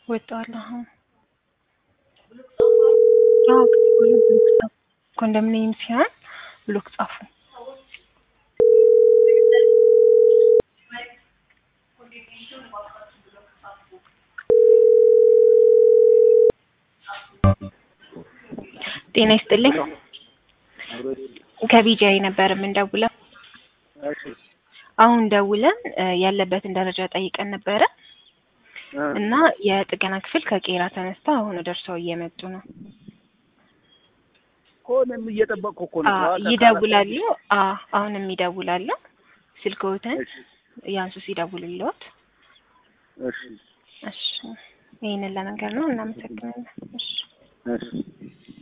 ወጣዋል። አሁን አዎ ከዚህ በኋላ ብሎክ ጻፉ። ኮንዶሚኒየም ሲሆን ብሎክ ጻፉ። ጤና ይስጥልኝ። ከቢጂአይ ነበር የምንደውለው። አሁን ደውለን እ ያለበትን ደረጃ ጠይቀን ነበረ እና የጥገና ክፍል ከቄራ ተነስተው አሁን ደርሰው እየመጡ ነው። እኮ እኔም እየጠበቅኩ እኮ ነው። አዎ ጠዋት ይደውላሉ። አዎ አሁንም ይደውላሉ። ስልክዎትን እሺ፣ ያንሱ ሲደውልልዎት። እሺ፣ እሺ ይህንን ለመንገር ነው። እናመሰግናለን። እሺ እሺ።